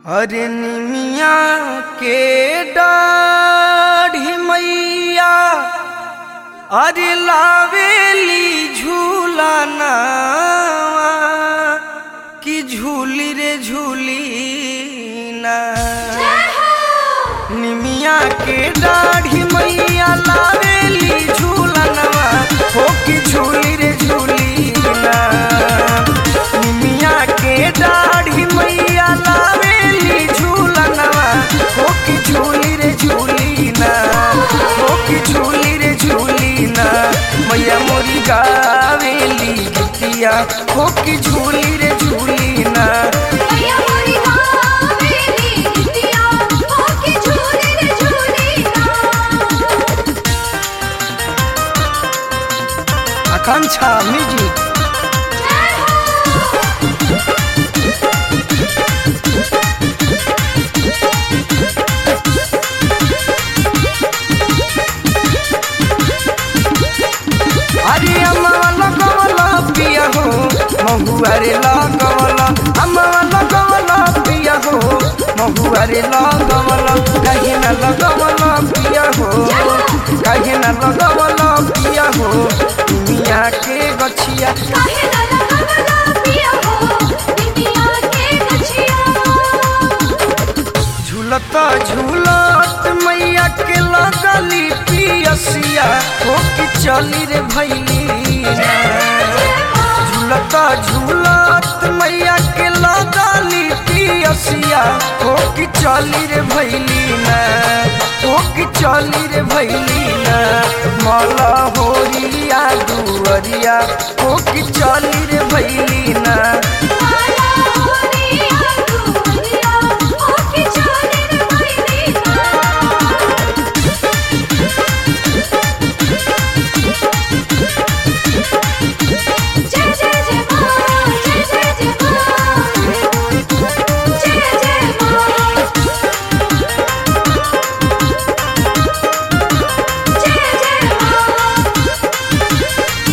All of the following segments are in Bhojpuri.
अरे निमिया के डाढ़ी मैया अरे लावेली झूलाना कि झूली रे झूली ना निमिया के दाढ़ी मैया लावेली झूलनवा हो कि झूली रे झूली ना निमिया के दाढ़ी मैया लावेली झूलनवा हो कि झूली रे झूली ना हो कि झूली रे झूली ना मैया मोरी गावेली गीतिया हो कि झूली रे झूली ना मैया मोरी गावेली गीतिया होके झूले रे झूली ना आकांक्षा म्यूजिक अरे अम्मा लगवला पिया हो महुआ रे लगवला अम्मा लगवला पिया हो महुआ रे लगवला कहीं न लगवला पिया हो कहीं न लगवला पिया हो दुनिया के गछिया काहे ना लगवला पिया हो दुनिया के गछिया झूलत झूलत मैया के लगली पियसिया हो कि चली रे भैली झूलत झूलत मैया के लगली पियसिया हो कि चली रे भैली ना हो कि चली रे भैली ना मला होरिया दुअरिया हो कि चली रे भैली ना माला होरिया दुनिया होके झूले रे भैली ना जय जय जय मां जय जय जय मां जय जय मां जय जय मां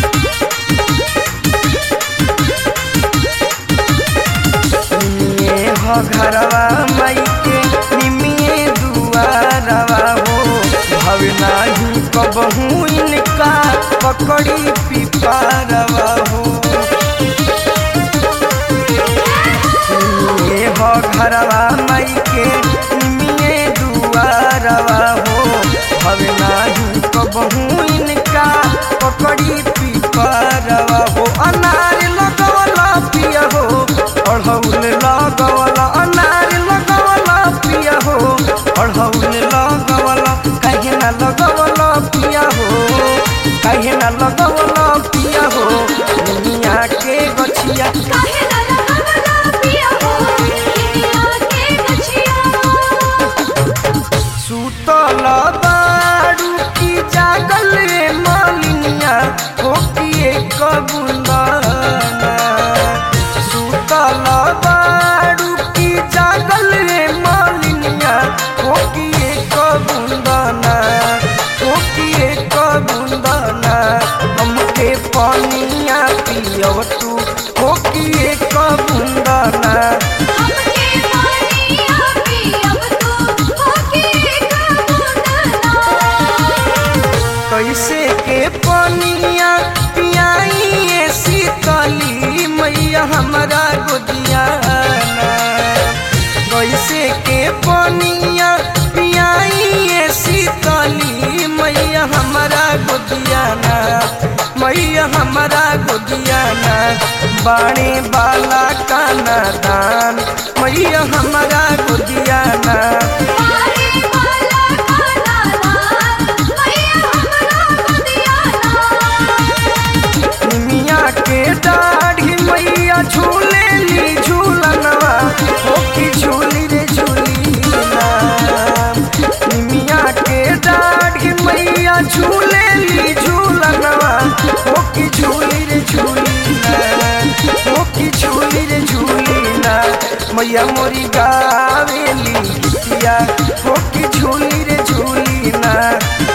निमिये हो घरवा माई के निमिये दुआरवा हो भव नाही कबहू इनका पकड़ी पिपारवा हो निमिये हो घरवा माई के निमिये दुआरवा हो भव नाही कबहू इनका पकड़ी पिपारवा हो अनार लगवला पिया हो अढ़ौल लगवला अनार लगवला पिया हो अढ़ौल लगवला कहीं ना लगवला पिया हो कहीं ना लगवला पिया हो दुनिया के गछिया काहे ना लगवला पिया हो दुनिया के गछिया सुतल बाड़ू की जागल रे मालिनिया हो कि एक बुंदाना सुतल बाड़ू की जागल रे मालिनिया हो कि एक बुंदाना हो कि एक बुंदाना हमके पानिया पियव तू हो कि एक बुंदाना हमके पानिया पियब तू होके एक बूंदना कैसे के पनिया पियाई शीतली मैया हमारा गोदिया कैसे के पनिया पियाई शीतली मैया हमारा गोदिया मैया हमारा गोदिया बाणे बाला काना दान मैया हमारा गोदिया मारे वाला खाना लाल मैया हमरा गोदिया ना निमिया के दाढ़ी मैया झूले ली झूलनवा हो कि झूली रे झूली ना निमिया के दाढ़ी मैया झूले ली झूलनवा हो कि झूली रे झूली ना हो कि झूली रे झूली ना मैया मोरी गावेली गीतिया हो कि झूली रे झूली ना